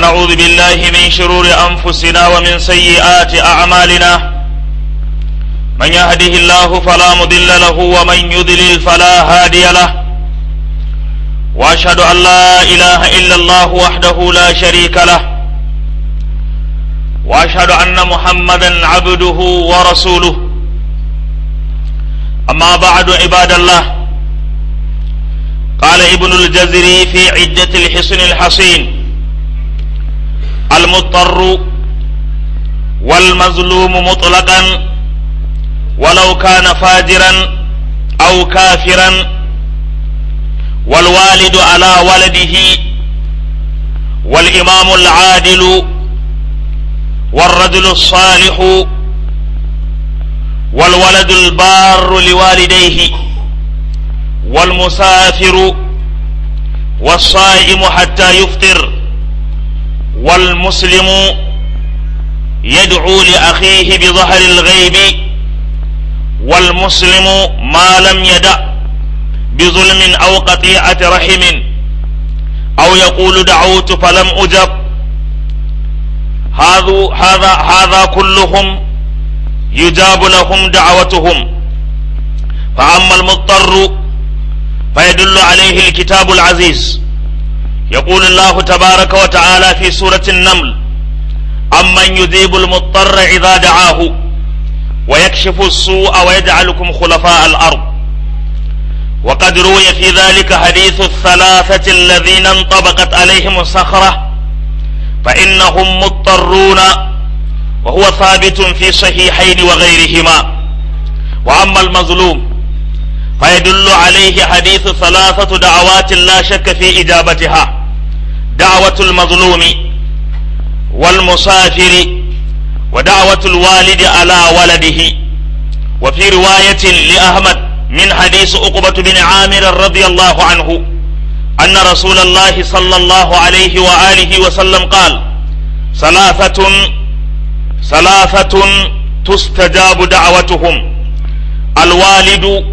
ونعوذ بالله من شرور أنفسنا ومن سيئات أعمالنا من يهده الله فلا مضل له ومن يضلل فلا هادي له وأشهد أن لا إله إلا الله وحده لا شريك له وأشهد أن محمدا عبده ورسوله أما بعد عباد الله قال ابن الجزري في عدة الحصن الحصين المضطر والمظلوم مطلقا ولو كان فاجرا أو كافرا والوالد على ولده والإمام العادل والرجل الصالح والولد البار لوالديه والمسافر والصائم حتى يفطر والمسلم يدعو لأخيه بظهر الغيب والمسلم ما لم يدع بظلم أو قطيعة رحم أو يقول دعوت فلم أجب هذا هذا هذا كلهم يجاب لهم دعوتهم فأما المضطر فيدل عليه الكتاب العزيز يقول الله تبارك وتعالى في سورة النمل أمن يجيب المضطر إذا دعاه ويكشف السوء ويجعلكم خلفاء الأرض وقد روي في ذلك حديث الثلاثة الذين انطبقت عليهم الصخرة فإنهم مضطرون وهو ثابت في صحيحين وغيرهما وأما المظلوم فيدل عليه حديث ثلاثة دعوات لا شك في إجابتها دعوة المظلوم والمسافر ودعوة الوالد على ولده وفي رواية لأحمد من حديث عقبة بن عامر رضي الله عنه أن رسول الله صلى الله عليه وآله وسلم قال ثلاثة ثلاثة تستجاب دعوتهم الوالد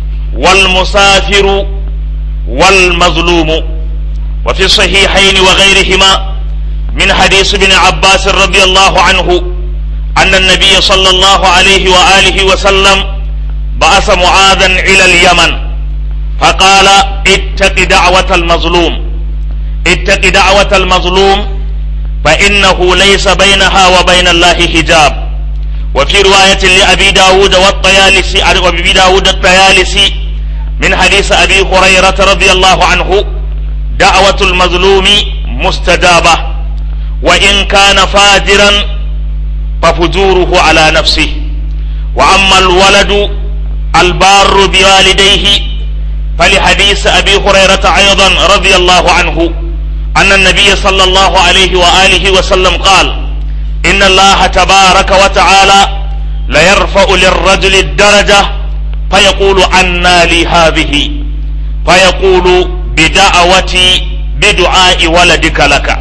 والمسافر والمظلوم وفي الصحيحين وغيرهما من حديث ابن عباس رضي الله عنه أن النبي صلى الله عليه وآله وسلم بعث معاذا إلى اليمن فقال اتق دعوة المظلوم اتق دعوة المظلوم فإنه ليس بينها وبين الله حجاب وفي رواية لأبي داود والطيالسي وأبي داود الطيالسي من حديث أبي هريرة رضي الله عنه دعوة المظلوم مستجابة وإن كان فاجرا ففجوره على نفسه وأما الولد البار بوالديه فلحديث أبي هريرة أيضا رضي الله عنه أن النبي صلى الله عليه وآله وسلم قال إن الله تبارك وتعالى ليرفع للرجل الدرجة فيقول أنى لي هذه فيقول بدعوتي بدعاء ولدك لك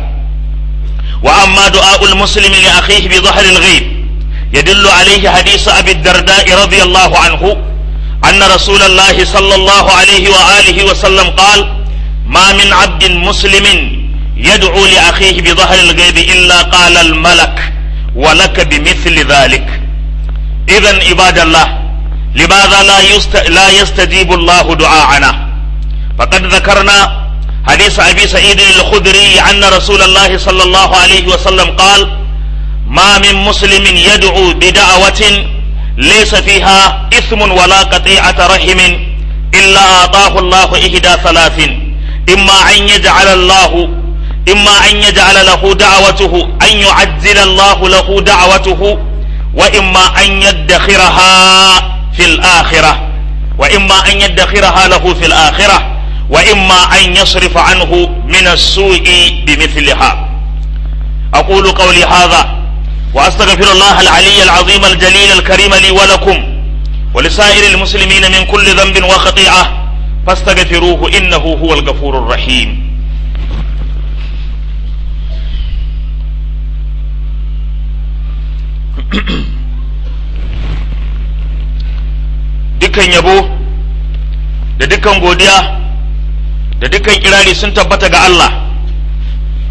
وأما دعاء المسلم لأخيه بظهر الغيب يدل عليه حديث أبي الدرداء رضي الله عنه أن رسول الله صلى الله عليه وآله وسلم قال ما من عبد مسلم يدعو لأخيه بظهر الغيب إلا قال الملك ولك بمثل ذلك إذا عباد الله لماذا لا, يست... لا يستجيب الله دعاءنا فقد ذكرنا حديث أبي سعيد الخدري أن رسول الله صلى الله عليه وسلم قال ما من مسلم يدعو بدعوة ليس فيها إثم ولا قطيعة رحم إلا أعطاه الله إحدى ثلاث إما أن يجعل الله إما أن يجعل له دعوته أن يعجل الله له دعوته وإما أن يدخرها في الآخرة وإما أن يدخرها له في الآخرة وإما أن يصرف عنه من السوء بمثلها أقول قولي هذا وأستغفر الله العلي العظيم الجليل الكريم لي ولكم ولسائر المسلمين من كل ذنب وخطيئة فاستغفروه إنه هو الغفور الرحيم dukkan yabo da dukkan godiya da dukkan kirari sun tabbata ga Allah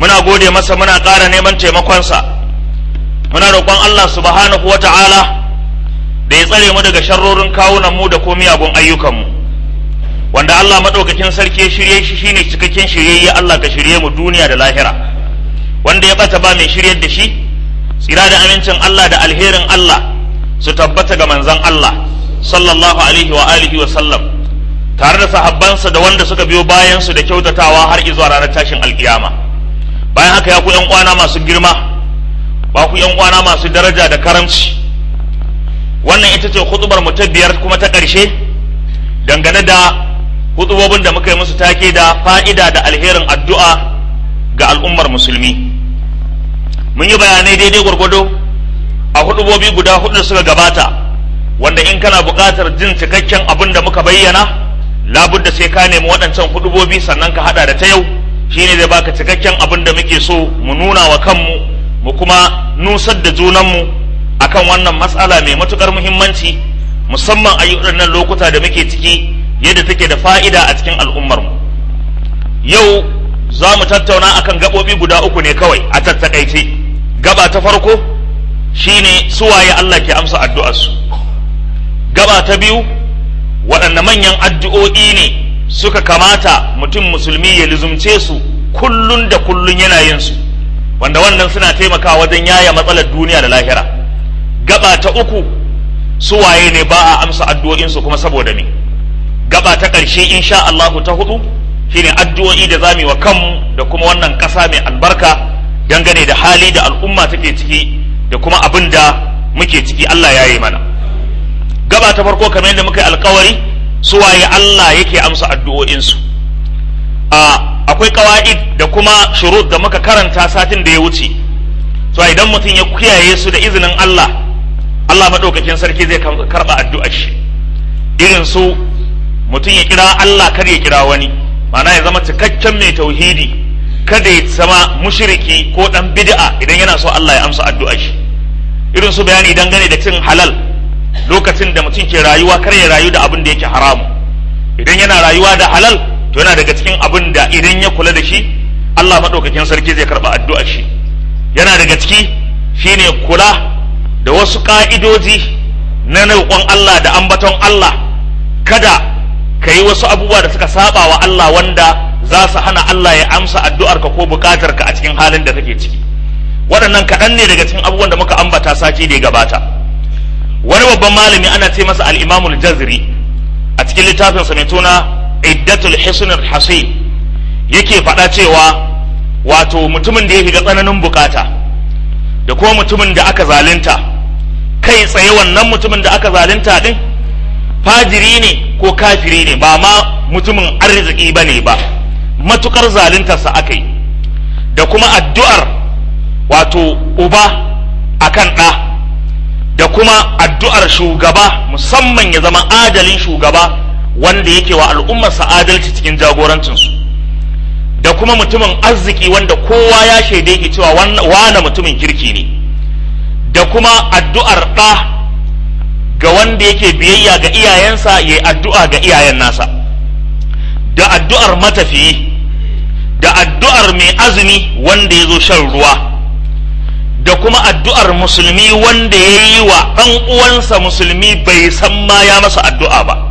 muna gode masa muna ƙara neman taimakonsa muna roƙon Allah subhanahu wa ta'ala da ya tsare mu daga sharrorin kawunan mu da ko miyagun ayyukanmu wanda Allah maɗaukakin sarki ya shirye shi shine cikakken shiryayye Allah ka shirye mu duniya da lahira wanda ya bata ba mai shiryar da shi tsira da amincin Allah da alherin Allah su tabbata ga manzon Allah sallallahu alaihi wa alihi wa sallam tare da sahabbansa da wanda suka biyo bayan su da kyautatawa har izuwa ranar tashin alkiyama bayan haka ya ku yan uwana masu girma ba ku yan uwana masu daraja da karamci wannan ita ce hutubar mu ta biyar kuma ta ƙarshe dangane da hutubobin da muka yi musu take da fa'ida da alherin addu'a ga al'ummar musulmi mun yi bayanai daidai gwargwado a hudubobi guda hudu da suka gabata wanda in kana buƙatar jin cikakken abin da muka bayyana labudda sai ka nemi waɗancan hudubobi sannan ka haɗa da ta yau shine zai baka cikakken abin da muke so mu nuna wa kanmu mu kuma nusar da junanmu akan wannan matsala mai matukar muhimmanci musamman a waɗannan lokuta da muke ciki yadda take da fa'ida a cikin al'ummarmu yau za mu tattauna akan gaɓoɓi guda uku ne kawai a tattakaice gaba ta farko shine suwaye Allah ke amsa addu'arsu gaba ta biyu waɗanne manyan addu'o'i ne suka kamata mutum musulmi ya lizumce su kullun da kullun yana yin su wanda wannan suna taimakawa wajen yaya matsalar duniya da lahira gaba ta uku suwaye ne ba a amsa addu'o'insu kuma saboda me gaba ta ƙarshe insha Allahu ta hudu shine addu'o'i da zamu wa kanmu da kuma wannan ƙasa mai albarka dangane da hali da al'umma take ciki da kuma abin da muke ciki Allah ya yi mana gaba ta farko kamar yadda muka yi alkawari suwaye Allah yake amsa addu'o'insu a akwai kawa'id da kuma shurut da muka karanta satin da ya wuce to idan mutum ya kiyaye su da izinin Allah Allah maɗaukakin sarki zai karɓa addu'ar shi irin su mutum ya kira Allah kar ya kira wani ma'ana ya zama cikakken mai tauhidi kada ya zama mushriki ko dan bid'a idan yana so Allah ya amsa addu'ar shi irin su bayani dangane da cin halal lokacin da mutum ke rayuwa kar ya rayu da abin da yake haramu idan yana rayuwa da halal to yana daga cikin abin da idan ya kula da shi Allah maɗaukakin sarki zai karɓa addu'ar shi yana daga ciki shine kula da wasu ƙa'idoji na roƙon Allah da ambaton Allah kada ka yi wasu abubuwa da suka saba wa Allah wanda za su hana Allah ya amsa addu'arka ko buƙatarka a cikin halin da kake ciki waɗannan kaɗan ne daga cikin abubuwan da muka ambata sati da ya gabata wani babban malami ana ce masa al-imamul jazri a cikin littafinsa mai tuna iddatul hisnul hasi yake faɗa cewa wato mutumin da ya shiga tsananin bukata da kuma mutumin da aka zalunta kai tsaye wannan mutumin da aka zalunta din fajiri ne ko kafiri ne ba ma mutumin arziki ba ne ba matukar zaluntarsa aka yi da kuma addu'ar wato uba akan ɗa da kuma addu'ar shugaba musamman ya zama adalin shugaba wanda yake wa al'ummarsa adalci cikin jagorancinsu da kuma mutumin arziki wanda kowa ya shaide ki cewa wane mutumin kirki ne da kuma addu'ar ɗa ga wanda yake biyayya ga iyayensa ya yi addu'a ga iyayen nasa da addu'ar matafiyi da addu'ar mai azumi wanda ya zo shan ruwa da kuma addu'ar musulmi wanda ya yi wa ɗan uwansa musulmi bai san ma ya masa addu'a ba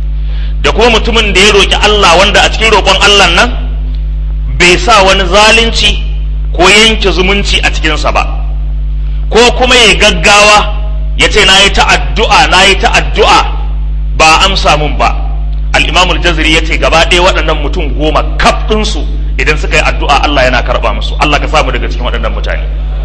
da kuma mutumin da ya roƙi Allah wanda a cikin roƙon Allah nan bai sa wani zalunci ko yanke zumunci a cikinsa ba ko kuma ya gaggawa ya ce na yi ta addu'a na yi ta addu'a ba amsa mun ba al'imamul jaziri ya ce gaba ɗaya waɗannan mutum goma kaf ɗinsu idan suka yi addu'a Allah yana karɓa musu Allah ka samu daga cikin waɗannan mutane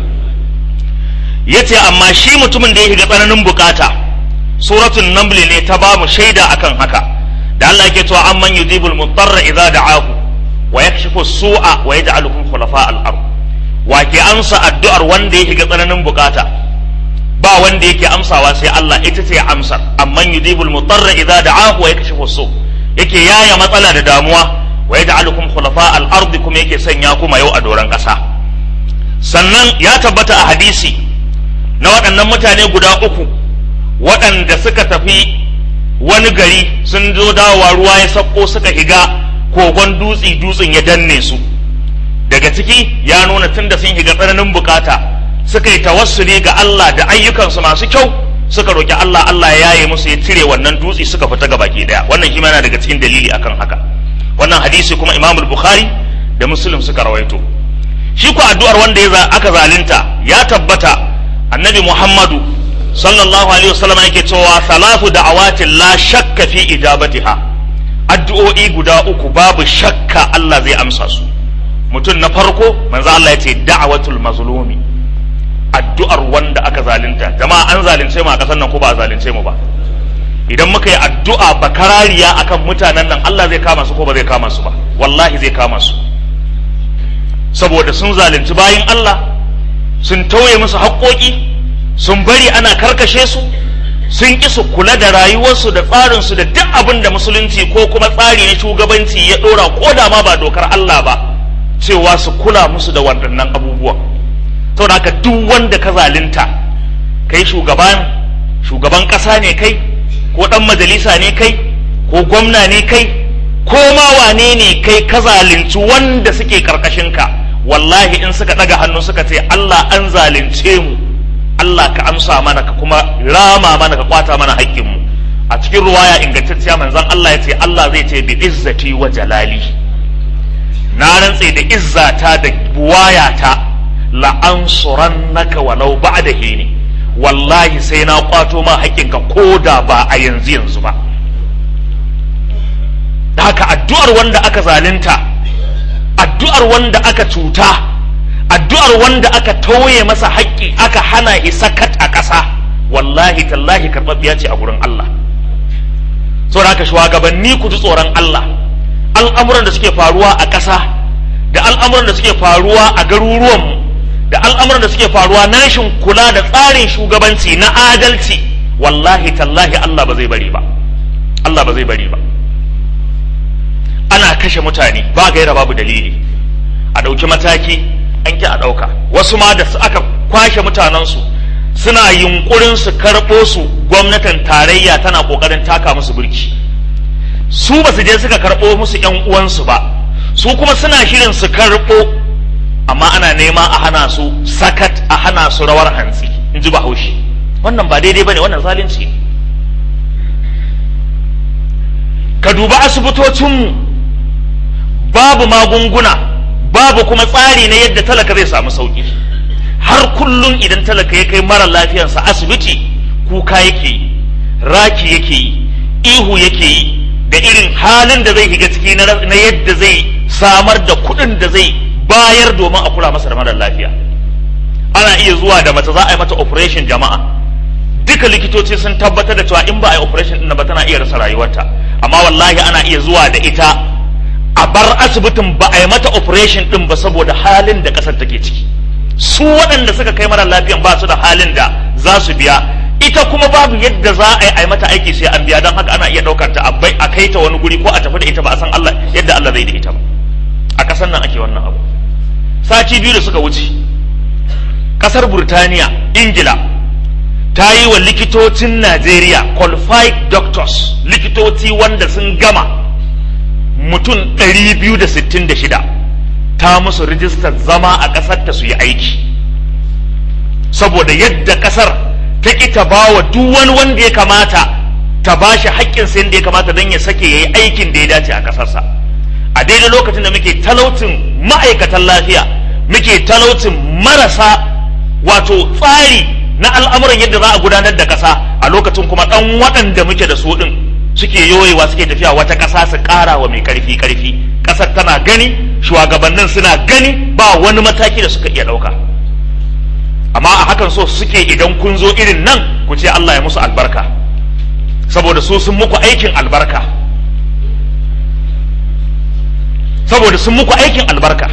ya ce amma shi mutumin da ya shiga tsananin bukata suratun namli ne ta ba mu shaida akan haka da Allah yake cewa amman yujibul mudarra idza da'ahu wa yakshifu su'a wa yaj'alukum khulafa al-ard wa ke amsa addu'ar wanda ya shiga tsananin bukata ba wanda yake amsawa sai Allah ita ce amsar amman yujibul mudarra idza da'ahu wa yakshifu su yake yaya matsala da damuwa wa yaj'alukum khulafa al-ard kuma yake sanya kuma yau a doran kasa sannan ya tabbata a hadisi na waɗannan mutane guda uku waɗanda suka tafi wani gari sun zo dawowa ruwa ya sauko suka higa kogon dutse dutsen ya danne su daga ciki ya nuna tun da sun shiga tsananin bukata suka yi tawassuli ga Allah da ayyukansu masu kyau suka roki Allah Allah ya yaye musu ya cire wannan dutse suka fita ga baki daya wannan shi yana daga cikin dalili akan haka wannan hadisi kuma Imam Bukhari da Muslim suka rawaito shi ko addu'ar wanda ya aka zalunta ya tabbata annabi Muhammadu sallallahu alaihi wasallam yake cewa salatu da'awatin la shakka fi ijabatiha addu'o'i guda uku babu shakka Allah zai amsa su mutum na farko manzo Allah ya ce da'watul mazlumi addu'ar wanda aka zalunta jama'a an zalunce mu a kasar nan ko ba a zalunce mu ba idan muka yi addu'a bakarariya akan mutanen nan Allah zai kama su ko ba zai kama su ba wallahi zai kama su saboda sun zalunci bayin Allah sun tauye musu haƙoƙi sun bari ana karkashe su sun ƙi su kula da rayuwarsu da tsarinsu da duk abin da musulunci ko kuma tsari na shugabanci ya ɗora ko da ma ba dokar Allah ba cewa su kula musu da waɗannan abubuwan saboda haka duk wanda ka zalunta kai shugaban shugaban ƙasa ne kai ko ɗan majalisa ne kai ko gwamna ne kai ko ma wane ne kai ka zalunci wanda suke ka wallahi in suka ɗaga hannu suka ce Allah an zalunce mu Allah ka amsa mana ka kuma rama mana ka kwata mana haƙƙinmu a cikin ruwaya ingantacciya manzon Allah ya ce Allah zai ce bi izzati wa jalali na rantse da izzata da buwayata la ansurannaka walau ba'da hini wallahi sai na kwato ma haƙƙinka ko da ba a yanzu yanzu ba da haka addu'ar wanda aka zalunta addu'ar wanda aka cuta addu'ar wanda aka tauye masa haƙƙi aka hana isakat a ƙasa wallahi tallahi karɓaɓɓiya ce a gurin Allah saboda haka shugabanni ku ji tsoron Allah al'amuran da suke faruwa a ƙasa da al'amuran da suke faruwa a garuruwanmu da al'amuran da suke faruwa na rashin kula da tsarin shugabanci na adalci wallahi tallahi Allah ba zai bari ba Allah ba zai bari ba ana kashe mutane ba gaira babu dalili a ɗauki mataki an ki a ɗauka wasu ma da aka kwashe mutanensu suna yunkurin su karɓo su gwamnatin tarayya tana ƙoƙarin taka musu burki su ba su je suka karɓo musu ‘yan uwansu ba su kuma suna shirin su karɓo amma ana nema a hana su sakat a hana su rawar hantsi in ji bahaushe wannan ba daidai ba ne wannan zalunci ka duba asibitocinmu babu magunguna babu kuma tsari na yadda talaka zai samu sauki har kullum idan talaka ya kai mara lafiyarsa asibiti kuka yake yi raki yake yi ihu yake yi da irin halin da zai shiga ciki na yadda zai samar da kuɗin da zai bayar domin a kula masa da mara lafiya ana iya zuwa da mace za a yi mata operation jama'a duka likitoci sun tabbatar da cewa in ba a yi operation ɗin ba tana iya rasa rayuwarta amma wallahi ana iya zuwa da ita a bar asibitin ba a yi mata operation din ba saboda halin da kasar take ciki su waɗanda suka kai mara lafiyan ba su da halin da za su biya ita kuma babu yadda za a yi mata aiki sai an biya don haka ana iya ɗaukar ta a kai ta wani guri ko a tafi da ita ba a san Allah yadda Allah zai da ita ba a ƙasar nan ake wannan abu sati biyu da suka wuce ƙasar Burtaniya Ingila ta yi wa likitocin Najeriya qualified doctors likitoci wanda sun gama mutum 266 ta musu rijistar zama a ƙasar ta su yi aiki saboda yadda ƙasar ta ƙi ta ba wa duk wani wanda ya kamata ta ba shi haƙƙinsa yadda ya kamata don ya sake ya yi aikin da ya dace a ƙasarsa a daidai lokacin da muke talautin ma'aikatan lafiya muke talautin marasa wato tsari na al'amuran yadda za a gudanar da ƙasa a lokacin kuma ɗan waɗanda muke da su ɗin suke yoyewa suke tafiya wata ƙasa su ƙara wa mai ƙarfi ƙarfi ƙasar tana gani shugabannin suna gani ba wani mataki da suka iya ɗauka amma a hakan so suke idan kun zo irin nan ku ce Allah ya musu albarka saboda su sun muku aikin albarka saboda sun muku aikin albarka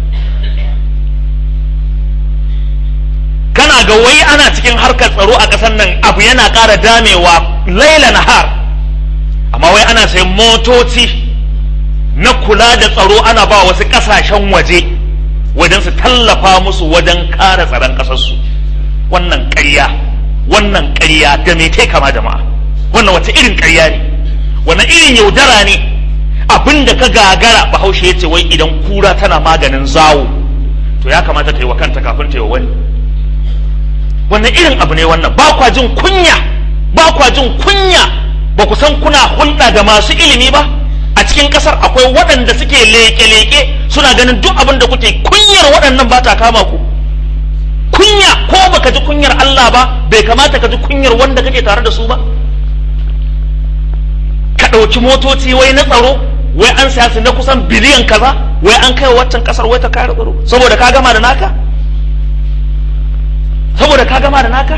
kana ga wai ana cikin harkar tsaro a ƙasar nan abu yana ƙara damewa laila nahar amma wai ana sayan motoci na kula da tsaro ana ba wasu ƙasashen waje wajen su tallafa musu wajen ƙara tsaron ƙasarsu wannan ƙarya wannan ƙarya da me kai kama jama'a wannan wata irin ƙarya ne wannan irin yaudara ne abin da ka gagara bahaushe ya ce wai idan kura tana maganin zawo to ya kamata ta yi wa kanta kafin ta yi wa wani wannan irin abu ne wannan ba kwa jin kunya ba kwa jin kunya ba ku san kuna hulɗa da masu ilimi ba a cikin ƙasar akwai waɗanda suke leƙe-leƙe suna ganin duk abin da kuke kunyar waɗannan ba ta kama ku kunya ko baka ji kunyar Allah ba bai kamata ka ji kunyar wanda kake tare da su ba ka ɗauki motoci wai na tsaro wai an saya su na kusan biliyan kaza wai an kai waccan kasar wai ta kare tsaro saboda ka gama da naka saboda ka gama da naka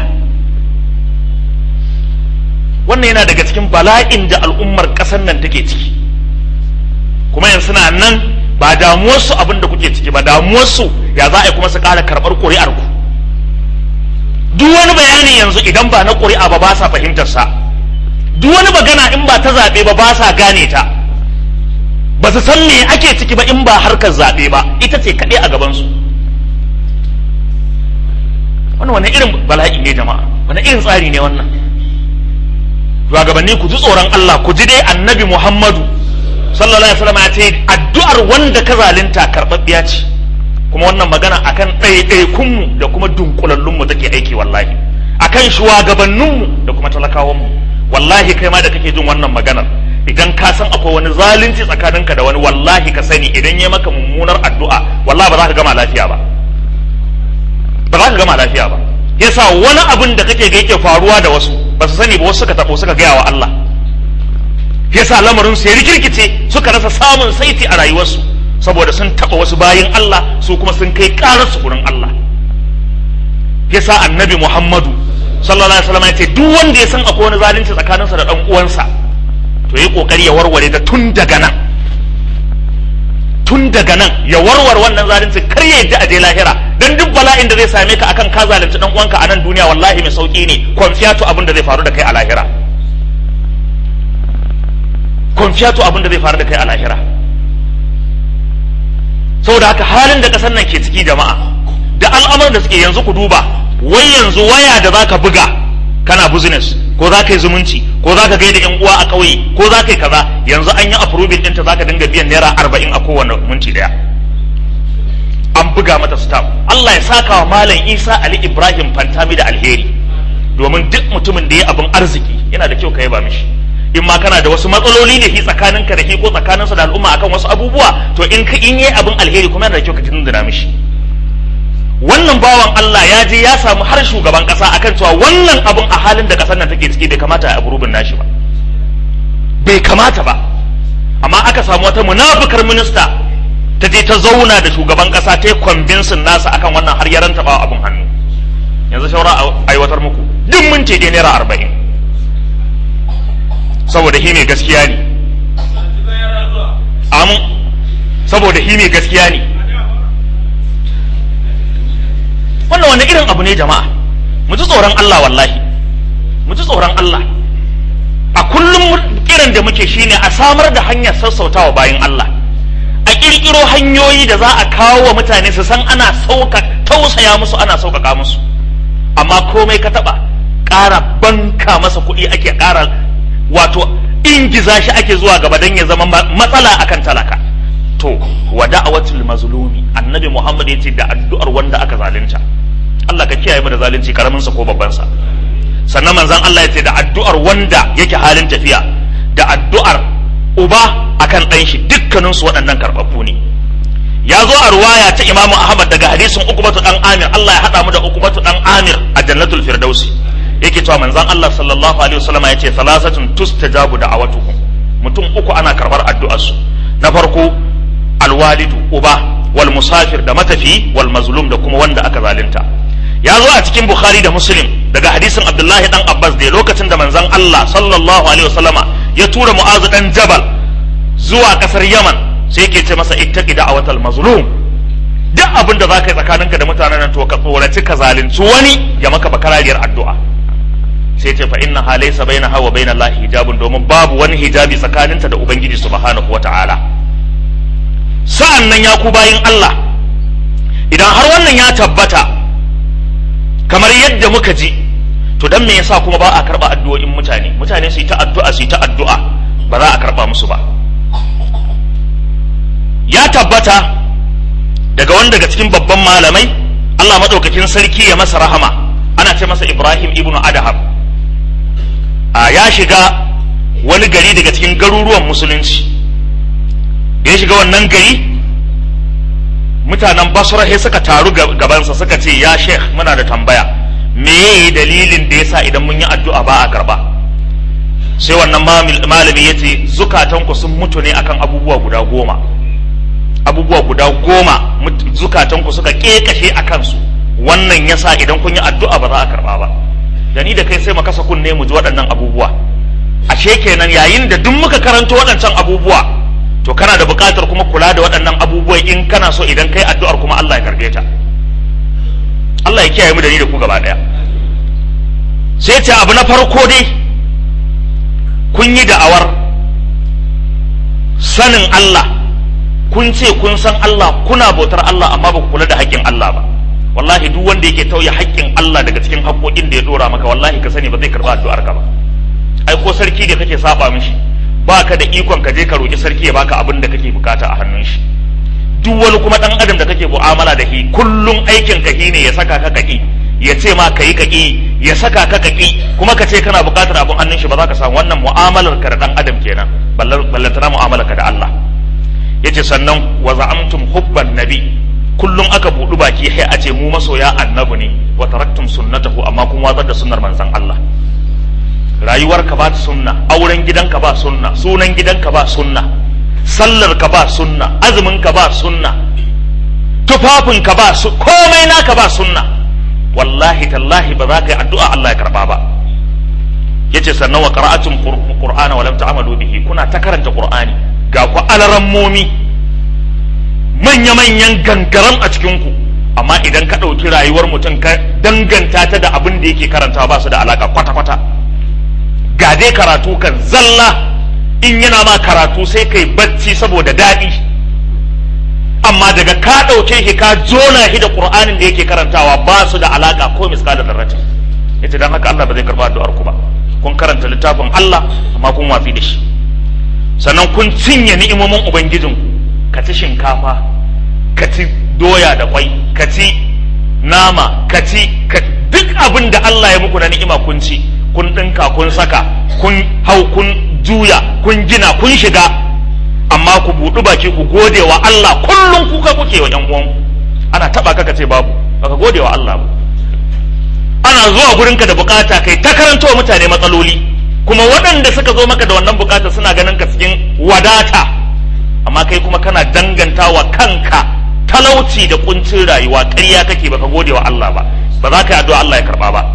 wannan yana daga cikin bala'in da al'ummar ƙasar nan take ciki kuma yanzu suna nan ba damuwarsu abin da kuke ciki ba damuwarsu ya za a yi kuma su ƙara karɓar ƙuri'ar ku duk wani bayani yanzu idan ba na ƙuri'a ba ba sa fahimtar sa duk wani magana in ba ta zaɓe ba ba sa gane ta ba su san me ake ciki ba in ba harkar zaɓe ba ita ce kaɗai a gabansu wannan wani irin bala'i ne jama'a wani irin tsari ne wannan shugabanni ku ji tsoron Allah ku ji dai annabi Muhammadu sallallahu alaihi wasallam ya ce addu'ar wanda ka zalunta karɓaɓɓiya ce kuma wannan magana akan ɗaiɗaikunmu da kuma dunkulallunmu take aiki wallahi akan shugabanninmu da kuma talakawanmu wallahi kai ma da kake jin wannan maganar idan ka san akwai wani zalunci tsakaninka da wani wallahi ka sani idan ya maka mummunar addu'a wallahi ba za ka gama lafiya ba ba za ka gama lafiya ba yasa wani abin da kake ga yake faruwa da wasu ba su sani ba wasu suka tabo suka gaya wa Allah yasa lamarin su ya rikirkice suka rasa samun saiti a rayuwarsu saboda sun taba wasu bayin Allah su kuma sun kai karar su gurin Allah yasa annabi Muhammadu sallallahu alaihi wasallam ya ce duk wanda ya san akwai wani zalunci tsakaninsa da dan uwansa to yi kokari ya warware ta tun daga nan tun daga nan ya warware wannan zalunci kar ya yadda a je lahira dan duk bala'in da zai same ka akan ka zalunci dan uwanka a nan duniya wallahi mai sauki ne konfiyatu abin da zai faru da kai a lahira konfiyatu abin da zai faru da kai a lahira saboda haka halin da kasar nan ke ciki jama'a da al'amuran da suke yanzu ku duba wai yanzu waya da zaka buga kana business ko za ka yi zumunci ko za ka gaida yan uwa a ƙauye ko za ka yi kaza yanzu an yi approving ɗinta za ka dinga biyan naira arba'in a kowane minti ɗaya an buga mata stamp Allah ya saka wa malam Isa Ali Ibrahim Fantami da alheri domin duk mutumin da ya abin arziki yana da kyau ka yaba mishi in ma kana da wasu matsaloli ne shi tsakaninka da shi ko tsakaninsa da al'umma akan wasu abubuwa to in ka in yi abin alheri kuma yana da kyau ka tunduna mishi wannan bawan Allah ya je ya samu har shugaban kasa akan cewa wannan abun a halin da kasar nan take ciki bai kamata a burubin nashi ba bai kamata ba amma aka samu wata munafukar minista ta je ta zauna da shugaban kasa ta yi kwambinsin nasa akan wannan har yaran ba abun hannu yanzu shaura aiwatar muku duk mun ce naira arba'in saboda hi mai gaskiya ne amin saboda hi mai gaskiya ne wannan wani irin abu ne jama'a mu ji tsoron Allah wallahi mu ji tsoron Allah a kullum kiran da muke shine a samar da hanyar sassautawa bayan Allah a kirkiro hanyoyi da za a kawo wa mutane su san ana sauka tausaya musu ana sauƙaƙa musu amma komai ka taɓa ƙara banka masa kuɗi ake ƙara wato ingiza shi ake zuwa gaba don ya zama matsala akan talaka to wa da'awatul mazlumi annabi Muhammad yace da addu'ar wanda aka zalunta Allah ka kiyaye mu da zalunci karamin sa ko babban sa sannan manzon Allah yace da addu'ar wanda yake halin tafiya da addu'ar uba akan ɗan shi dukkanin su waɗannan karɓaɓɓu ne ya zo a ruwaya ta Imam Ahmad daga hadisin Uqbatu dan Amir Allah ya hada mu da Uqbatu dan Amir a Jannatul Firdausi yake cewa manzon Allah sallallahu alaihi wasallam yace salasatun tustajabu da'awatuhum mutum uku ana karbar addu'ar su na farko alwalidu uba wal musafir da matafi wal mazlum da kuma wanda aka zalunta ya zo a cikin bukhari da muslim daga hadisin abdullahi dan abbas da lokacin da manzon allah sallallahu alaihi wasallama ya tura mu'azu dan jabal zuwa kasar yaman sai yake ce masa ittaqi da'watal mazlum duk abin da zaka yi tsakaninka da mutanen nan to ka tsoraci ka zalunci wani ya maka bakarariyar addu'a sai ce fa inna laysa bainaha wa bainallahi hijabun domin babu wani hijabi tsakaninta da ubangiji subhanahu wata'ala sa'an nan ya ku bayin Allah idan har wannan ya tabbata kamar yadda muka ji to dan me yasa kuma ba a karba addu'o'in mutane mutane su yi ta addu'a su yi ta addu'a ba za a karba musu ba ya tabbata daga wanda daga cikin babban malamai Allah maɗaukakin sarki ya masa rahama ana ce masa Ibrahim ibnu Adham a ya shiga wani gari daga cikin garuruwan musulunci da ya shiga wannan gari mutanen basra sai suka taru gabansa suka ce ya sheikh muna da tambaya me yayi dalilin da yasa idan mun yi addu'a ba a karba sai wannan malami ya ce zukatanku sun mutu ne akan abubuwa guda goma abubuwa guda goma zukatanku suka kekashe a kansu wannan yasa idan kun yi addu'a ba za a karba ba da ni da kai sai mu kasa kunne mu ji waɗannan abubuwa ashe kenan yayin da duk muka karanto waɗancan abubuwa to kana da buƙatar kuma kula da waɗannan abubuwa in kana so idan kai addu'ar kuma Allah ya karbe ta Allah ya kiyaye mu da ni da ku gaba ɗaya sai ce abu na farko dai kun yi da'awar sanin Allah kun ce kun san Allah kuna bautar Allah amma ba ku kula da haƙƙin Allah ba wallahi duk wanda yake tauye haƙƙin Allah daga cikin haƙƙoƙin da ya dora maka wallahi ka sani ba zai karɓa addu'ar ka ba ai ko sarki da kake saba mishi baka da ikon ka je ka roki sarki ya baka abin da kake bukata a hannun shi duk wani kuma dan adam da kake mu'amala da shi kullum aikin ka ne ya saka ka kaki ya ce ma kayi kaki ya saka ka kaki kuma ka ce kana bukatar abin hannun shi ba za ka samu wannan mu'amalar ka da dan adam kenan ballantana mu'amalar ka da Allah yace sannan wa za'amtum hubban nabi kullum aka budu baki sai a ce mu masoya annabi ne wa taraktum sunnatahu amma kun watsar da sunnar manzon Allah rayuwarka ba sunna auren gidanka ba sunna sunan gidanka ba sunna sallarka ba sunna azuminka ba sunna tufafinka ba su komai naka ba sunna wallahi tallahi ba za ka yi addu'a Allah ya karba ba yace sannan wa qira'atum qur'ana wa lam ta'malu bihi kuna ta karanta qur'ani ga ku alarammomi manya manyan gangaram a cikin ku amma idan ka ɗauki rayuwar mutum ka danganta ta da abin da yake karantawa ba su da alaka kwata kwata ga dai karatu kan zalla in yana ma karatu sai kai bacci saboda daɗi amma daga ka ɗauke shi ka jona shi da ƙur'anin da yake karantawa ba su da alaƙa ko miskala da ratin yace dan haka Allah ba zai karba addu'ar ku ba kun karanta littafin Allah amma kun watsi da shi sannan kun cinye ni'imomin ubangijin ka ci shinkafa ka ci doya da kwai ka ci nama ka ci duk abin da Allah ya muku na ni'ima kun ci kun ɗinka kun saka kun hau kun juya kun gina kun shiga amma ku buɗu baki ku gode wa Allah kullum kuka kuke wa ƴan uwanku ana taɓa ka ce babu baka gode wa Allah ba ana zuwa gurinka da bukata kai ta karanto wa mutane matsaloli kuma waɗanda suka zo maka da wannan bukata suna ganin ka cikin wadata amma kai kuma kana danganta wa kanka talauci da kuncin rayuwa ƙarya kake baka gode wa Allah ba ba za ka yi addu'a Allah ya karba ba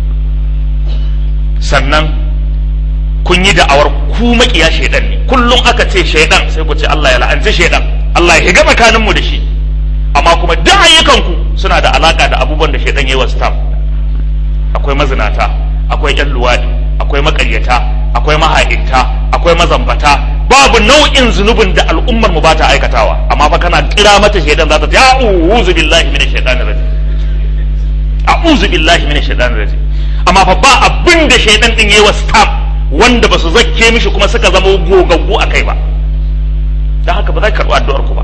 sannan kun yi da'awar ku makiya shaidan ne kullum aka ce shaidan sai ku ce Allah ya la'anci shaidan Allah ya higa tsakanin mu da shi amma kuma duk ayyukan ku suna da alaka da abubuwan da shaidan yayi wa staff akwai mazinata akwai yan luwadi akwai makaryata akwai maha'inta akwai mazambata babu nau'in zunubin da al'ummar mu ba ta aikatawa amma fa kana kira mata shaidan za ta ce a'udhu billahi minash shaitanir rajim a'udhu billahi minash shaitanir rajim amma fa ba abin da shaidan din yayi wa staff wanda ba su zakke mishi kuma suka zama gogaggu a kai ba don haka ba za ka karɓi addu'ar ku ba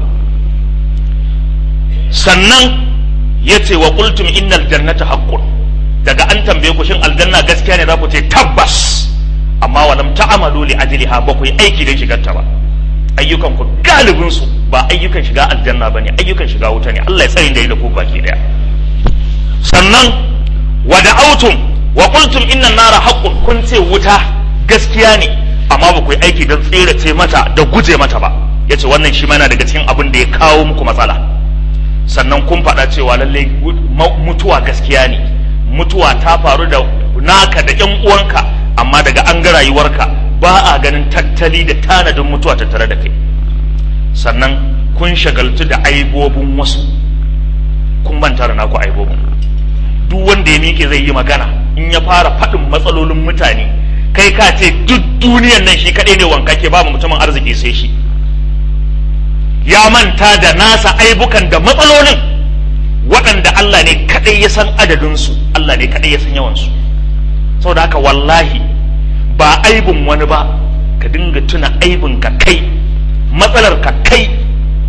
sannan ya ce wa qultum innal jannata haqqun daga an tambaye ku shin aljanna gaskiya ne za ku ce tabbas amma walam ta'amalu li ajliha ba ku yi aiki don shigar ta ba ayyukan ku galibin su ba ayyukan shiga aljanna bane ayyukan shiga wuta ne Allah ya tsare da da ku baki daya sannan wa da'autum wa qultum inna nara haqqun kun ce wuta gaskiya ne amma ba ku yi aiki don tserace mata da guje mata ba yace wannan shi mana daga cikin abin da ya kawo muku matsala sannan kun faɗa cewa lalle mutuwa gaskiya ne mutuwa ta faru da naka da ƴan uwanka amma daga an ga rayuwarka ba a ganin tattali da tanadin mutuwa tattare da kai sannan kun shagaltu da aibobin wasu kun manta da naku aibobin duk wanda ya miƙe zai yi magana in ya fara faɗin matsalolin mutane kai ka ce duk duniyan nan shi kaɗai ne wankake babu mutumin arziki sai shi ya manta da nasa aibukan da matsalolin waɗanda Allah ne kaɗai ya san adadinsu Allah ne kaɗai ya san yawansu saboda haka wallahi ba aibin wani ba ka dinga tuna aibin ka kai matsalar ka kai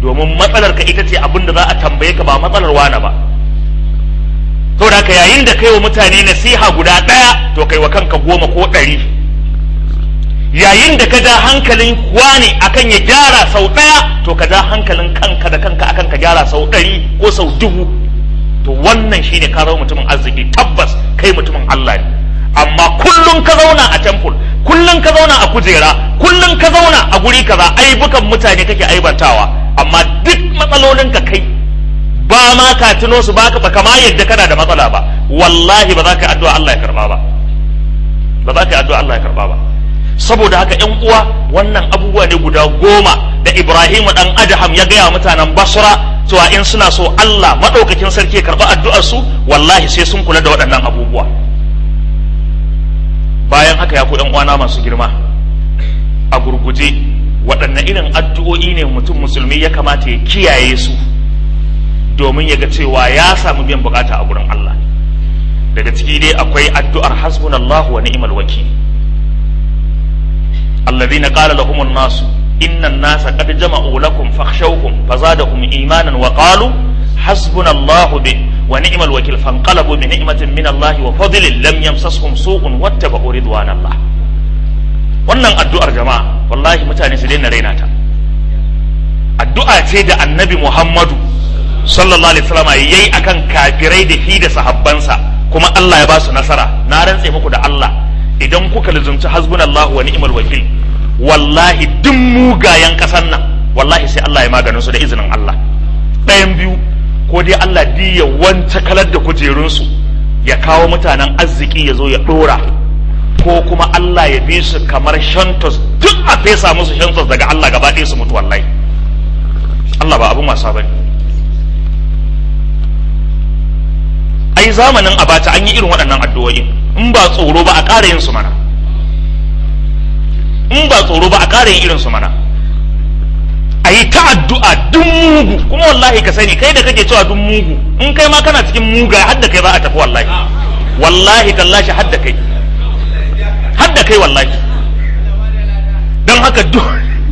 domin matsalar ka ita ce abin da za a tambaye ka ba matsalar wane ba to da ka yayin da kai wa mutane nasiha guda ɗaya to kai wa kanka goma ko ɗari yayin da ka ja hankalin wane akan ya gyara sau ɗaya to ka ja hankalin kanka da kanka akan ka gyara sau ɗari ko sau dubu to wannan shine ka zama mutumin arziki tabbas kai mutumin Allah ne amma kullum ka zauna a temple kullum ka zauna a kujera kullum ka zauna a guri kaza aibukan mutane kake aibantawa amma duk matsalolin ka kai ba ma ka tuno su baka ba kama yadda kana da matsala ba wallahi ba za ka addu'a Allah ya karba ba ba za ka addu'a Allah ya karba ba saboda haka ƴan uwa wannan abubuwa ne guda goma da Ibrahim dan Adham ya gaya mutanen Basra cewa in suna so Allah madaukakin sarki ya karba addu'ar su wallahi sai sun kula da waɗannan abubuwa bayan haka ya ku ƴan uwana masu girma a gurguje waɗanne irin addu'o'i ne mutum musulmi ya kamata ya kiyaye su domin ya ga cewa ya samu biyan bukata a gurin Allah daga ciki dai akwai addu'ar hasbunallahu wa ni'mal wakil alladhina qala lahum an-nas inna an-nasa qad jama'u lakum fakhshawhum fazadahum imanan wa qalu hasbunallahu bi wa ni'mal wakil fanqalabu bi ni'matin min Allah wa fadlin lam yamsashum su'un wattaba'u ridwanallah wannan addu'ar jama'a wallahi mutane su daina raina ta addu'a ce da annabi Muhammadu sallallahu alaihi wasallam yayi akan kafirai da shi da sahabbansa kuma Allah ya ba su nasara na rantse muku da Allah idan kuka lizumci hasbunallahu wa ni'mal wakil wallahi duk mugayen kasan nan wallahi sai Allah ya maganin su da izinin Allah ɗayan biyu ko dai Allah di ya wanta kalar da kujerunsu ya kawo mutanen arziki ya zo ya ɗora ko kuma Allah ya bi su kamar shantos duk a fesa musu shantos daga Allah gaba ɗaya su mutu wallahi Allah ba abin wasa bane ai zamanin abata an yi irin waɗannan addu'o'i in ba tsoro ba a ƙara yin su mana in ba tsoro ba a ƙara yin irin su mana a yi ta addu'a duk mugu kuma wallahi ka sani kai da kake cewa duk mugu in kai ma kana cikin muga har da kai za a tafi wallahi wallahi tallashi har da kai har da kai wallahi don haka duk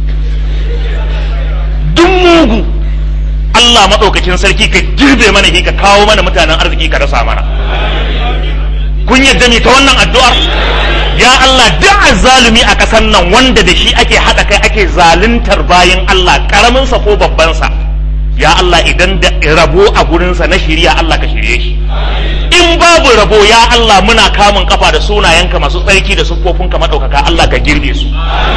duk mugu Allah maɗaukakin sarki ka girbe mana shi ka kawo mana mutanen arziki ka rasa mana kun yadda me ta wannan addu'ar ya Allah duk azzalumi a ƙasar nan wanda da shi ake haɗa kai ake zaluntar bayan Allah ƙaramin sa ko babban sa ya Allah idan da rabo a gurinsa na shirya Allah ka shirye shi in babu rabo ya Allah muna kamun kafa da sunayenka masu tsarki da siffofinka maɗaukaka Allah ka girbe su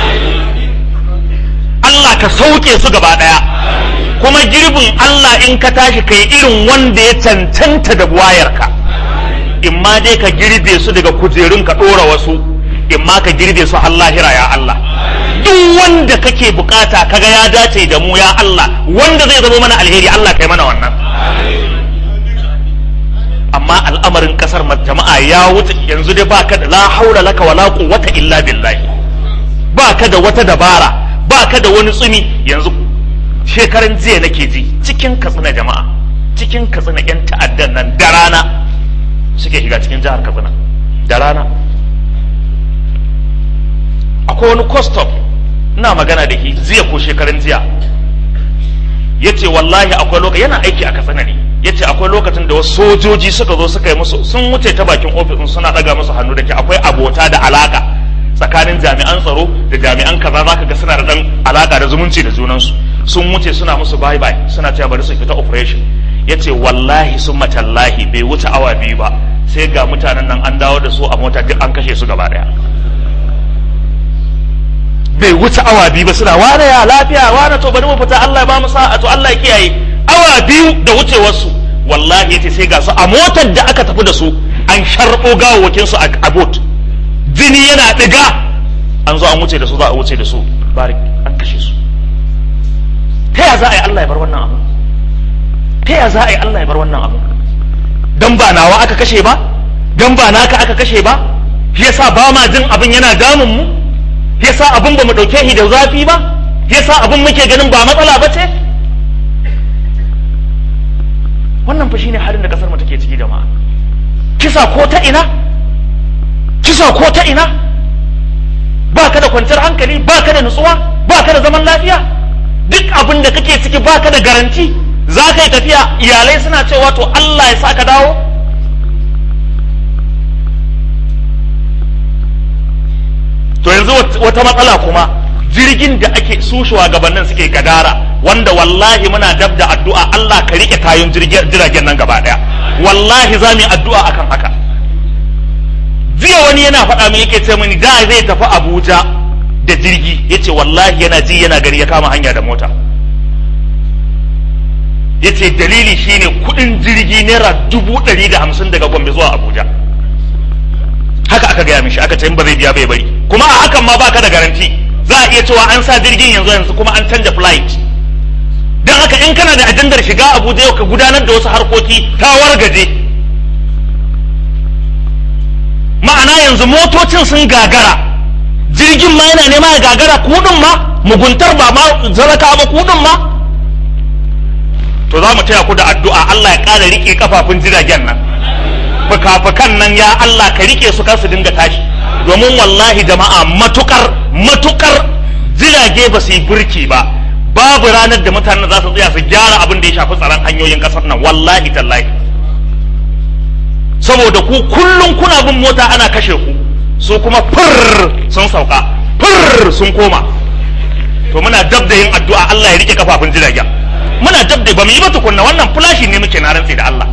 Allah ka sauke su gaba ɗaya kuma girbin Allah in ka tashi kai irin wanda ya cancanta da buwayarka in ma dai ka girbe su daga kujerun ka ɗora wasu in ma ka girbe su har lahira ya Allah duk wanda kake bukata kaga ya dace da mu ya Allah wanda zai zama mana alheri Allah kai mana wannan amma al'amarin kasar jama'a ya wuce yanzu dai baka da la haula laka wala quwwata illa billahi baka da wata dabara baka da wani tsumi yanzu shekaran jiya nake ji cikin katsina jama'a cikin katsina yan ta'addan nan da rana suke shiga cikin jihar katsina da rana akwai wani custom ina magana da shi jiya ko shekaran jiya ya ce wallahi akwai lokaci yana aiki a katsina ne ya ce akwai lokacin da wasu sojoji suka zo suka yi musu sun wuce ta bakin ofis suna daga musu hannu da ke akwai abota da alaka tsakanin jami'an tsaro da jami'an kaza za ka ga suna da dan alaka da zumunci da junansu sun wuce suna musu bye bye suna cewa bari su fita operation ya ce wallahi sun matallahi bai wuce awa biyu ba sai ga mutanen nan an dawo da su a mota duk an kashe su gaba daya bai wuce awa biyu ba suna wane ya lafiya wane to bari mu fita Allah ya ba mu sa'a to Allah ya kiyaye awa biyu da wucewarsu wallahi yace sai ga su a motar da aka tafi da su an sharbo gawawakin su a bot jini yana diga an zo an wuce da su za a wuce da su barik an kashe su ta ya za a yi Allah ya bar wannan abu ta ya za a yi Allah ya bar wannan abu dan ba nawa aka kashe ba dan ba naka aka kashe ba shi yasa ba ma jin abin yana damun mu shi yasa abin ba mu dauke shi da zafi ba shi yasa abin muke ganin ba matsala ba ce wannan fa shine halin da kasar mu take ciki jama'a kisa ko ta ina kisa ko ta ina ba ka da kwanciyar hankali ba ka da nutsuwa ba ka da zaman lafiya duk abin da kake ciki baka da garanti za ka yi tafiya iyalai suna cewa to Allah ya sa ka dawo to yanzu wata matsala kuma jirgin da ake su shugabannin suke gadara wanda wallahi muna dab da addu'a Allah ka rike kayan jiragen nan gaba daya wallahi za mu yi addu'a akan haka jiya wani yana faɗa min yake ce mini da zai tafi Abuja da jirgi yace wallahi yana ji yana gani ya kama hanya da mota yace dalili shine kudin jirgi naira dubu ɗari da hamsin daga Gombe zuwa Abuja haka aka gaya mishi aka ce in ba zai biya bai bari kuma a hakan ma baka da garanti za a iya cewa an sa jirgin yanzu yanzu kuma an canja flight don haka in kana da ajandar shiga Abuja yau ka gudanar da wasu harkoki ta wargaje ma'ana yanzu motocin sun gagara jirgin ma yana nema ya gagara kudin ma muguntar ba ma zaraka ba kudin ma to za mu taya ku da addu'a Allah ya ƙara rike kafafun jiragen nan fuka-fukan nan ya Allah ka rike su kar su dinga tashi domin wallahi jama'a matukar matukar jirage ba su yi burki ba babu ranar da mutanen za su tsaya su gyara abin da ya shafi tsaron hanyoyin kasar nan wallahi tallahi saboda ku kullum kuna bin mota ana kashe ku su kuma fur sun sauka fur sun koma to muna dab da yin addu'a Allah ya rike kafafun jiragen muna dab da ba mu yi ba tukunna wannan fulashi ne muke na rantsi da Allah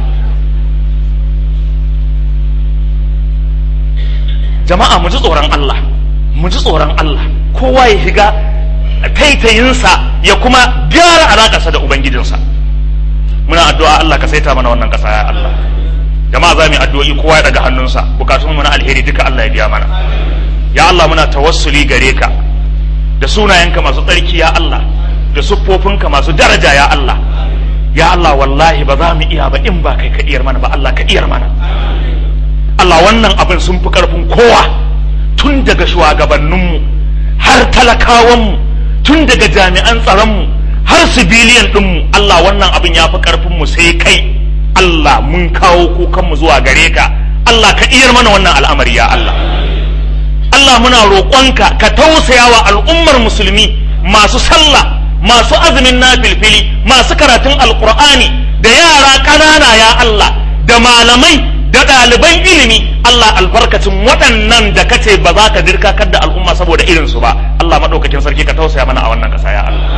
jama'a mu ji tsoron Allah mu ji tsoron Allah kowa ya shiga taitayinsa ya kuma gyara alakarsa da ubangijinsa muna addu'a Allah ka saita mana wannan kasa ya Allah jama'a za mu yi addu'o'i kowa ya daga hannunsa bukatun mu na alheri duka Allah ya biya mana ya Allah muna tawassuli gare ka da sunayenka masu tsarki ya Allah da siffofinka masu daraja ya Allah ya Allah wallahi ba za mu iya ba in ba kai ka iyar mana ba Allah ka iyar mana Allah wannan abin sun fi ƙarfin kowa tun daga shugabanninmu har talakawanmu tun daga jami'an tsaronmu har sibiliyan ɗinmu Allah wannan abin ya fi ƙarfinmu sai kai Allah mun kawo kukanmu zuwa gare ka Allah ka iyar mana wannan al'amari ya Allah Allah muna roƙonka ka tausaya wa al'ummar musulmi masu sallah masu azumin nafilfili masu karatun alƙur'ani da yara ƙanana ya Allah da malamai da ɗaliban ilimi Allah albarkacin waɗannan da kace ba za ka dirkakar da al'umma saboda irinsu ba Allah maɗaukakin sarki ka tausaya mana a wannan ƙasa ya Allah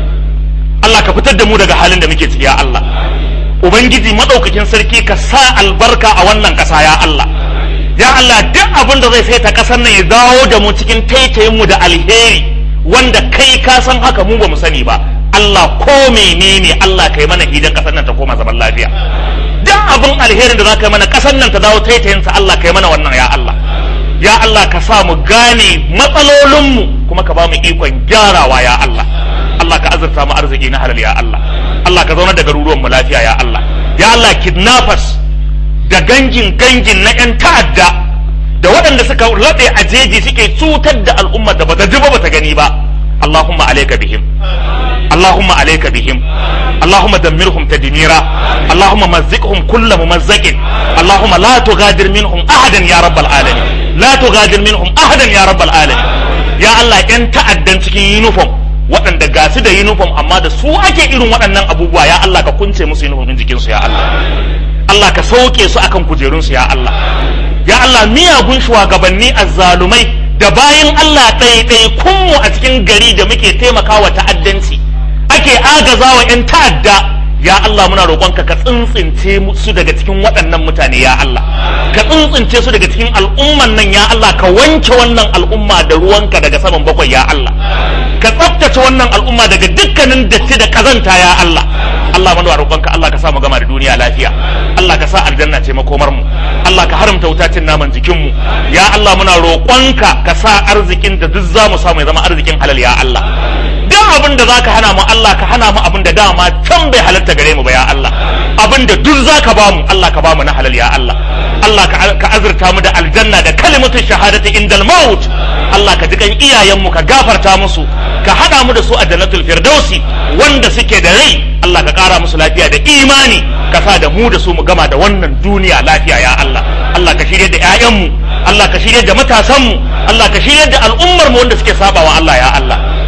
Allah ka fitar da mu daga halin da muke ciki ya Allah Ubangiji maɗaukakin sarki ka sa albarka a wannan ƙasa ya Allah ya Allah duk abin da zai saita ƙasar nan ya dawo da mu cikin taitayin mu da alheri wanda kai ka san haka mu ba mu sani ba Allah ko menene Allah kai mana hidan ƙasar nan ta koma zaman lafiya duk abin alherin da za ka yi mana ƙasar nan ta dawo taitayinsa Allah ka yi mana wannan ya Allah ya Allah ka sa mu gane matsalolinmu kuma ka ba mu ikon gyarawa ya Allah Allah ka azurta mu arziki na halal ya Allah Allah ka zaunar da garuruwan mu lafiya ya Allah ya Allah kidnappers da gangin gangin na yan ta'adda da waɗanda suka laɗe a jeji suke cutar da al'ummar da bata ji ba bata gani ba Allahumma alayka bihim اللهم عليك بهم اللهم دمرهم تدميرا اللهم مزقهم كل ممزق اللهم لا تغادر منهم احدا يا رب العالمين لا تغادر منهم احدا يا رب العالمين يا الله ان ta'addan cikin uniform waɗanda ga su da uniform amma da su ake irin waɗannan abubuwa ya Allah ka kunce musu uniform din jikinsu ya Allah Allah ka sauke su akan kujerunsu ya Allah ya Allah miyagun shugabanni azzalumai da bayan Allah ɗaiɗai kunmu a cikin gari da muke taimakawa ta'addanci ake agazawa 'yan ta'adda ya Allah muna roƙonka ka tsintsince su daga cikin waɗannan mutane ya Allah ka tsintsince su daga cikin al'umman nan ya Allah ka wanke wannan al'umma da ruwanka daga saman bakwai ya Allah ka tsaftace wannan al'umma daga dukkanin datti da kazanta ya Allah Allah muna roƙonka Allah ka sa mu gama da duniya lafiya Allah ka sa aljanna ce makomar mu Allah ka haramta wutacin naman jikin mu ya Allah muna roƙonka ka sa arzikin da duk za mu samu ya zama arzikin halal ya Allah duk abin da zaka hana mu Allah ka hana mu abin da dama can bai halatta gare mu ba ya Allah abin da duk zaka ba mu Allah ka ba mu na halal ya Allah Allah ka azurta mu da aljanna da kalimatun shahadati indal maut Allah ka jikan iyayen mu ka gafarta musu ka hada mu da su a jannatul firdausi wanda suke da rai Allah ka kara musu lafiya da imani ka sa da mu da su mu gama da wannan duniya lafiya ya Allah Allah ka shirye da ƴaƴanmu Allah ka shirye da matasanmu Allah ka shirye da al'ummar mu wanda suke sabawa Allah ya Allah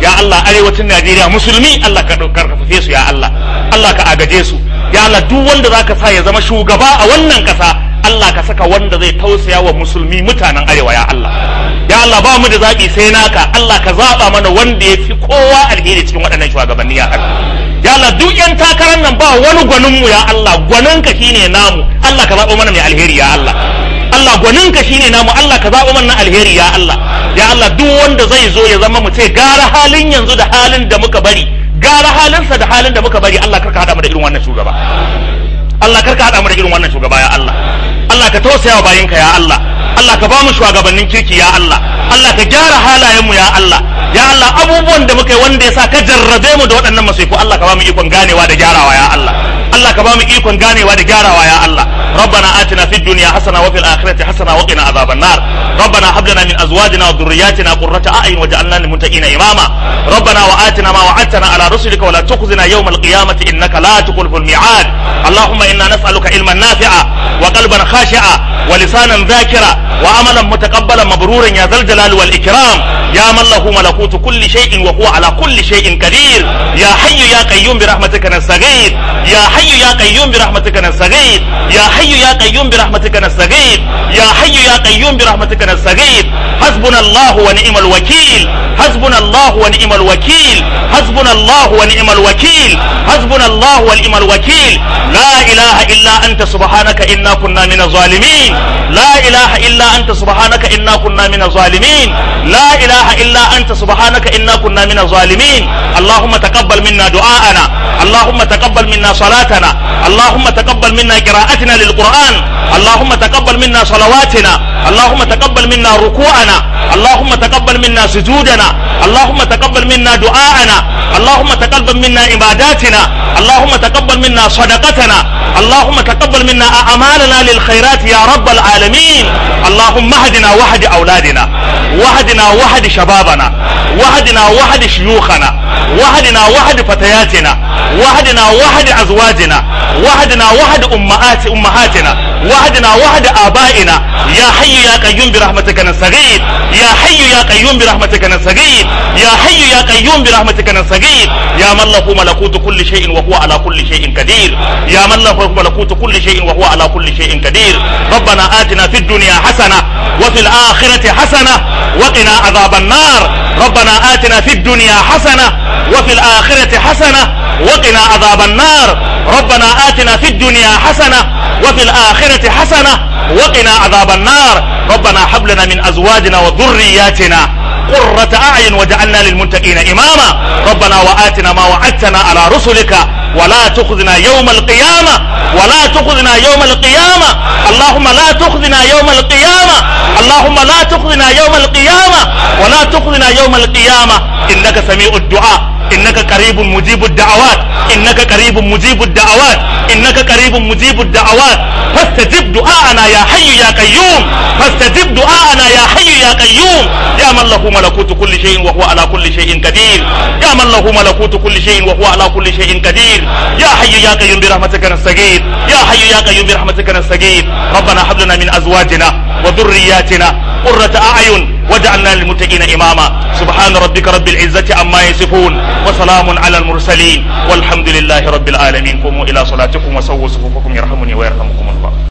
ya Allah arewacin Najeriya musulmi Allah ka karfafe su ya Allah Allah ka agaje su ya Allah duk wanda zaka sa ya zama shugaba a wannan kasa Allah ka saka wanda zai tausaya wa musulmi mutanen arewa ya Allah ya Allah ba mu da zaɓi sai naka Allah ka zaɓa mana wanda ya fi kowa alheri cikin waɗannan shugabanni ya Allah ya Allah duk yan takarar nan ba wani gwanin mu ya Allah gwanin ka shine namu Allah ka zaɓo mana mai alheri ya Allah Allah gwanin ka shine namu Allah ka zaɓo mana alheri ya Allah ya Allah duk wanda zai zo ya zama mu ce gara halin yanzu da halin da muka bari gara halinsa da halin da muka bari Allah karka hada mu da irin wannan shugaba Allah karka hada mu da irin wannan shugaba ya Allah Allah ka tausaya wa bayinka ya Allah Allah ka ba mu shugabannin kirki ya Allah Allah ka gyara halayen mu ya Allah ya Allah abubuwan da muka yi wanda ya sa ka jarrabe mu da waɗannan masifu Allah ka ba mu ikon ganewa da gyarawa ya Allah Allah ka ba mu ikon ganewa da gyarawa ya Allah ربنا آتنا في الدنيا حسنة وفي الآخرة حسنة وقنا عذاب النار ربنا هب لنا من أزواجنا وذرياتنا قرة أعين وجعلنا للمتقين إماما ربنا وآتنا ما وعدتنا على رسلك ولا تخزنا يوم القيامة إنك لا تخلف الميعاد اللهم إنا نسألك علما نافعا وقلبا خاشعا ولسانا ذاكرا وعملا متقبلا مبرورا يا ذا الجلال والإكرام يا من له ملكوت كل شيء وهو على كل شيء قدير يا حي يا قيوم برحمتك نستغيث يا حي يا قيوم برحمتك نستغيث يا حي يا قيوم برحمتك نستغيث يا حي يا قيوم برحمتك نستغيث حسبنا الله ونعم الوكيل حسبنا الله ونعم الوكيل حسبنا الله ونعم الوكيل حسبنا الله ونعم الوكيل لا إله إلا أنت سبحانك إنا كنا من الظالمين لا إله إلا أنت سبحانك إنا كنا من الظالمين لا إله إلا أنت سبحانك إنا كنا من الظالمين اللهم تقبل منا دعاءنا اللهم تقبل منا صلاتنا اللهم تقبل منا قراءتنا للقرآن اللهم تقبل منا صلواتنا اللهم تقبل منا ركوعنا اللهم تقبل منا سجودنا اللهم تقبل منا دعاءنا اللهم تقبل منا عباداتنا اللهم تقبل منا صدقتنا اللهم تقبل منا أعمالنا للخيرات يا رب العالمين اللهم اهدنا واهد أولادنا واهدنا واهد شبابنا واهدنا واهد شيوخنا واهدنا واهد فتياتنا واهدنا واهد أزواجنا واهدنا واهد أمهات أمهاتنا واهدنا واهد آبائنا يا حي يا قيوم برحمتك نستغيث يا حي يا قيوم برحمتك نستغيث يا حي يا قيوم برحمتك نستغيث يا من له ملكوت كل شيء وهو على كل شيء قدير يا من له ملكوت كل شيء وهو على كل شيء قدير ربنا آتنا في الدنيا حسنة وفي الآخرة حسنة وقنا عذاب النار ربنا آتنا في الدنيا حسنة وفي الآخرة حسنة وقنا عذاب النار ربنا آتنا في الدنيا حسنة وفي الآخرة حسنة وقنا عذاب النار ربنا هب لنا من أزواجنا وذرياتنا قرة أعين وجعلنا للمتقين إماما ربنا وآتنا ما وعدتنا على رسلك ولا تخذنا يوم القيامة ولا تخذنا يوم القيامة اللهم لا تخذنا يوم القيامة اللهم لا تخذنا يوم القيامة ولا تخذنا يوم القيامة إنك سميع الدعاء إنك قريب مجيب الدعوات إنك قريب مجيب الدعوات إنك قريب مجيب الدعوات فاستجب دعاءنا يا حي يا قيوم فاستجب دعاءنا يا حي يا قيوم يا من له ملكوت كل شيء وهو على كل شيء قدير يا من له ملكوت كل شيء وهو على كل شيء قدير يا حي يا قيوم برحمتك نستغيث يا حي يا قيوم برحمتك نستغيث ربنا هب لنا من أزواجنا وذرياتنا قرة أعين وجعلنا للمتقين إماما سبحان ربك رب العزة عما يصفون وسلام على المرسلين والحمد لله رب العالمين قوموا إلى صلاتكم وسووا صفوفكم يرحمني ويرحمكم الله